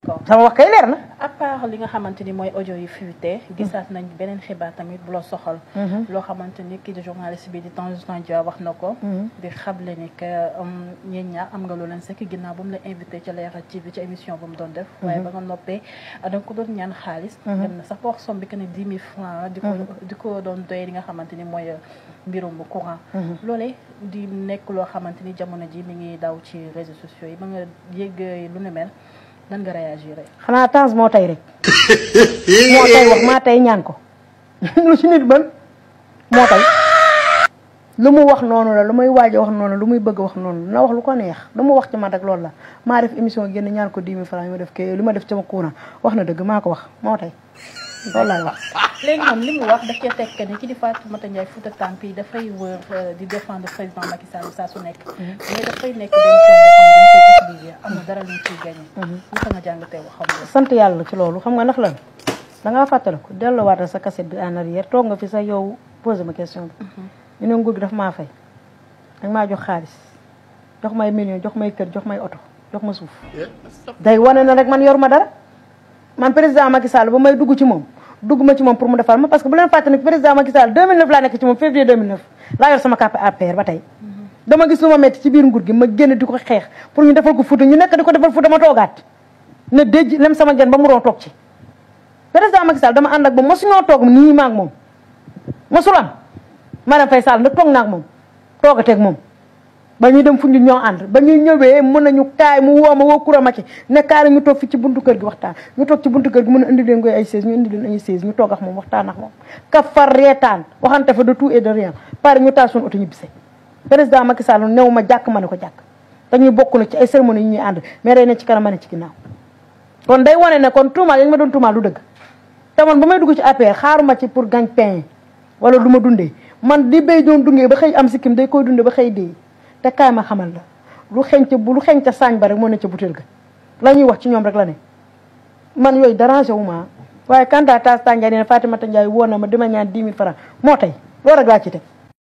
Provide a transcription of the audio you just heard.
sama wax kay leer na à part li nga xamante ni mooy audio yi fuité gisaat nañ beneen xibaar tamit bu la soxal loo xamante ni kii di journaliste bi di Tange Tandian wax na ko di xamle ni que ñeen ñaar am nga loo leen sekk ginnaaw ba mu la invité ci Leral TV ci émission bu mu doon def waaye ba nga noppee da nga ko doon ñaan xaalis dem na sax ba wax somme bi que ne dix mille francs di ko di ko doon doye li nga xamante ni mooy mbirum courant loolee di nekk loo xamante ni jamono ji mi ngi daw ci réseaux sociaux yi ba nga yëg lu ne mel nan nga réagir xanaa Tange moo tey rek moo tey wax maa tey ñaan ko lu ci nit ban moo tey lu mu wax noonu la lu muy waaj a wax noonu lu muy bëgg wax noonu na wax lu ko neex lu mu wax ci man rek loolu la maa def émission génn ñaan ko 10 000 francs ma def kay li ma def sama kuuna wax na dëgg maa ko wax moo tey loolu laay wax léegi moom li mu wax daf cee tekk ni ki di Fatoumata Ndiaye Fouta Tampi dafay wër di défendre président Macky Sall saa su nekk mais dafay nekk benn son boo xam dañ koy utiliser am na dara luñ ciy gagné naka nga jàngatee wax xam nga sant yàlla ci loolu xam nga ndax lan dangaa fàttaliku delluwaatal sa cassette bi en arrière toog nga fi sa yow posé ma question bi ñu ne nguur gi daf maa fay danga maa jox xaalis jox may million jox may kër jox may oto jox ma suuf day wane na rek man yor ma dara man président Macky Sall ba may dugg ci moom dugg ma ci moom pour mu defar ma parce que bu leen fàtte ne président Macky Sall 2009 laa nekk ci moom février 2009 laa yor sama carte APR ba tey dama gis lu ma metti ci biir nguur gi ma génn di ko xeex pour ñu defal ko Fouta ñu nekk di ko defal Fouta ma toogaat ne déj lem sama gen ba mu doon toog ci président Macky Sall dama ànd ak moom mosuñoo toog nii ma ak moom mosul am Marième Faye Sall nag toog naa ak moom toogateeg moom ba ñuy dem fu ñu ñoo ànd ba ñuy ñëwee mën nañu kaay mu woo ma woo kura ma ci ne kaay ñu toog fi ci buntu kër gi waxtaan ñu toog ci buntu kër gi mën a indi leen koy ay seize ñu indi leen ay seize ñu toog ak moom waxtaan ak moom ka far reetaan waxante fa de tout et de rien pare ñu taal suñu oto ñu bise président Macky Sall new ma jàkk ma ne ko jàkk dañuy bokk na ci ay cérémonie yi ñuy ànd mais day ne ci kanam ma ne ci ginnaaw kon day wane ne kon tuumaal yi ma doon tuumaal du dëgg te man ba may dugg ci APR xaaruma ci pour gagne-pain wala du ma dundee man di béy doon dungee ba xëy am sikkim day koy dundee ba xëy dee te kaay ma xamal la lu xeeñ ca bu lu xeeñ ca saañ ba rek moo ne ca butéel ga la ñuy wax ci ñoom rek la ne man yooyu dérangé wu ma waaye quant à tas tànjaay nee na Fatimata Ndiaye woo na ma dima ñaan 10 000 francs moo tey loolu rek laa ci teg